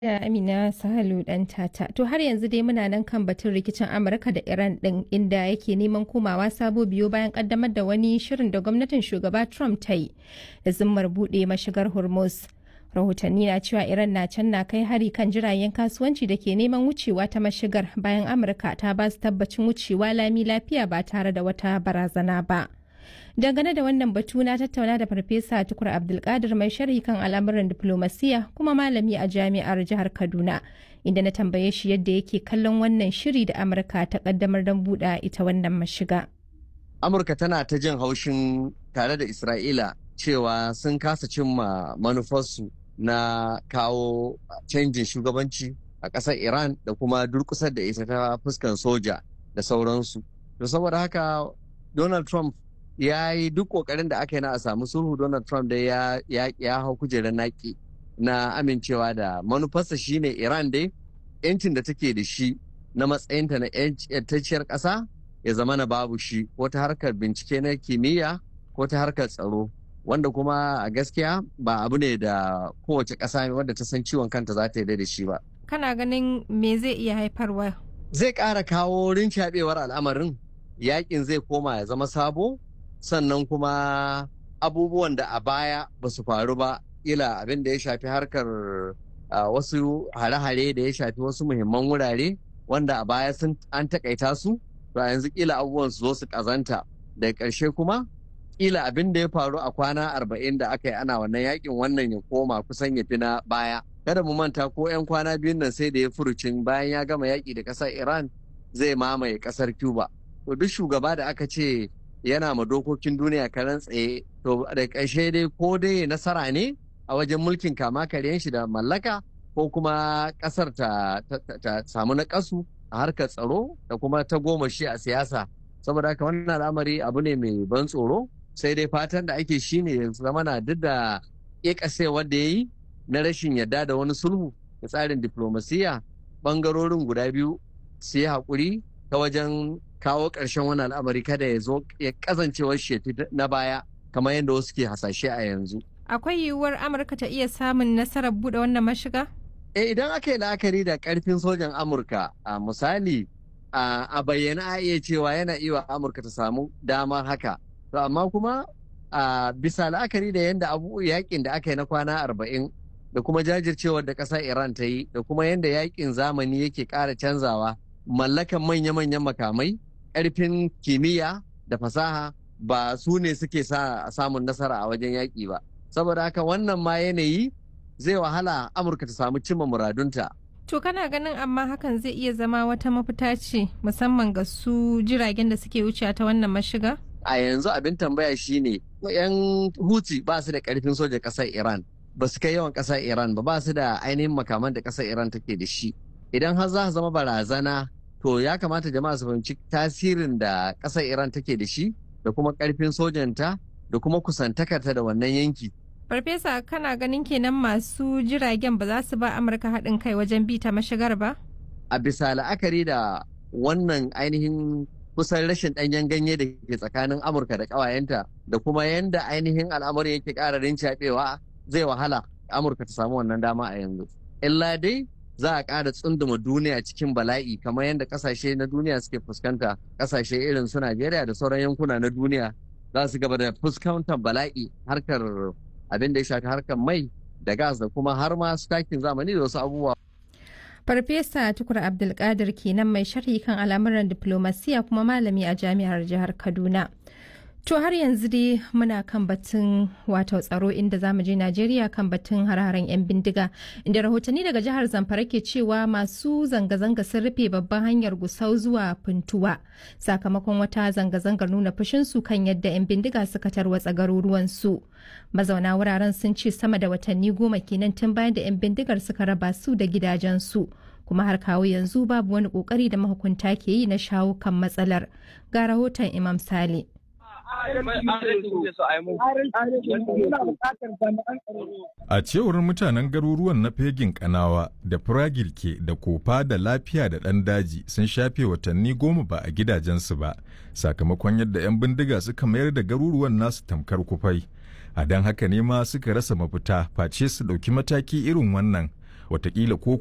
da Amina Sahalu dan tata. To har yanzu dai muna nan kan batun rikicin Amurka da Iran din inda yake neman komawa sabo biyo bayan kaddamar da wani shirin da gwamnatin shugaba Trump ta yi da zimmar bude mashigar Hormuz. Rahotanni na cewa Iran na can na kai hari kan jiragen kasuwanci da ke neman wucewa ta mashigar bayan Amurka ta ba su tabbacin wucewa lami lafiya ba tare da wata barazana ba. dangane da wannan batu na tattauna da farfesa tukur abdulkadir mai sharhi kan al'amuran diplomasiya kuma malami a jami'ar jihar kaduna inda na tambaye shi yadda yake kallon wannan shiri da amurka ta kaddamar don buɗe ita wannan mashiga amurka tana ta jin haushin tare da isra'ila cewa sun kasa cimma manufarsu na kawo canjin shugabanci a ƙasar iran da kuma durkusar da ita ta fuskan soja da sauransu to saboda haka donald trump ya yi duk kokarin da aka yi na a samu sulhu donald trump dai ya, ya, ya hau kujerar naki na amincewa da manufarsa shine iran dai yancin da take da shi na matsayinta na yantacciyar ƙasa ya zama na babu shi ko ta harkar bincike na kimiyya ko ta harkar tsaro wanda kuma a gaskiya ba abu ne da kowace ƙasa wadda ta san ciwon kanta za ta yi da shi ba kana ganin me zai iya haifarwa zai ƙara kawo rincaɓewar al'amarin yakin zai koma ya zama sabo sannan kuma abubuwan da a baya ba su faru ba ila abin da ya shafi harkar wasu hare-hare da ya shafi wasu muhimman wurare wanda a baya sun an takaita su to yanzu kila abubuwan su zo su kazanta da ƙarshe kuma kila abin da ya faru a kwana arba'in da aka yi ana wannan yakin wannan ya koma kusan ya fi na baya kada mu manta ko 'yan kwana biyun nan sai da ya furucin bayan ya gama yaƙi da ƙasar iran zai mamaye ƙasar cuba to duk shugaba da aka ce yana ma dokokin duniya karan tsaye to da ƙarshe dai ko dai nasara ne a wajen mulkin kama karyan shi da mallaka ko kuma ƙasar ta, samu na ƙasu a harkar tsaro da kuma ta goma shi a siyasa saboda haka wannan al'amari abu ne mai ban tsoro sai dai fatan da ake shi ne zama na duk da ƙeƙasewar da ya yi na rashin yarda da wani sulhu da tsarin diplomasiya ɓangarorin guda biyu su yi haƙuri ta wajen kawo ƙarshen wani al'amari kada ya zo ya kazancewar shefi na baya kamar yadda wasu ke hasashe a yanzu. Akwai yiwuwar Amurka ta iya samun nasarar buɗe wannan mashiga? Eh idan aka yi la'akari da ƙarfin sojan Amurka a misali a bayyana a iya cewa yana iya Amurka ta samu damar haka. To amma kuma a bisa la'akari da yadda abu yakin da aka yi na kwana arba'in da kuma jajircewar da ƙasar Iran ta yi da kuma yadda yakin zamani yake ƙara canzawa mallakan manya-manyan makamai ƙarfin kimiyya da fasaha ba su ne suke sa samun nasara a wajen yaƙi ba saboda haka wannan ma yanayi zai wahala amurka ta samu cimma muradunta to kana ganin amma hakan zai iya zama wata mafita ce musamman ga su jiragen da suke wuce ta wannan mashiga a yanzu abin tambaya shine yan huti ba su da ƙarfin soja ƙasar iran ba su kai yawan ƙasar iran ba ba su da ainihin makaman da ƙasar iran take da shi idan har za su zama barazana to ya kamata jama'a su fahimci tasirin da ƙasar iran take da shi da kuma ƙarfin sojanta da kuma kusantakarta da wannan yanki farfesa kana ganin kenan masu jiragen ba za su ba amurka haɗin kai wajen bi ta mashigar ba a bisa la'akari da wannan ainihin kusan rashin ɗanyen ganye da ke tsakanin amurka da ƙawayenta da kuma yanda ainihin al'amarin yake ƙara rincaɓewa zai wahala amurka ta samu wannan dama a yanzu illa dai za a ƙara tsunduma duniya cikin bala'i kamar yadda ƙasashe na duniya suke fuskanta ƙasashe irin su Najeriya da sauran yankuna na duniya za su gaba da fuskantar bala'i harkar abin da ya shafi harkar mai da gas da kuma har ma su takin zamani da wasu abubuwa. Farfesa Tukur Abdulkadir kenan mai sharhi kan al'amuran diplomasiya kuma malami a jami'ar jihar Kaduna. To har yanzu dai muna kan batun wato tsaro inda za mu je Najeriya kan batun har-haren 'yan bindiga inda rahotanni daga jihar Zamfara ke cewa masu zanga-zanga sun rufe babban hanyar gusau zuwa Funtuwa sakamakon wata zanga-zangar nuna fushinsu kan yadda 'yan bindiga suka tarwatsa garuruwansu. Mazauna wuraren sun ce sama da watanni goma kenan tun bayan da 'yan bindigar suka raba su da gidajensu. kuma har kawo yanzu babu wani kokari da mahukunta ke yi na shawo kan matsalar ga rahoton Imam Sale. A cewar mutanen garuruwan na fegin kanawa da firagirke da kofa da lafiya da ɗan daji sun shafe watanni goma ba a gidajensu ba sakamakon yadda 'yan bindiga suka mayar da garuruwan nasu tamkar kufai. A don haka ne ma suka rasa mafita face su ɗauki mataki irin wannan watakila ko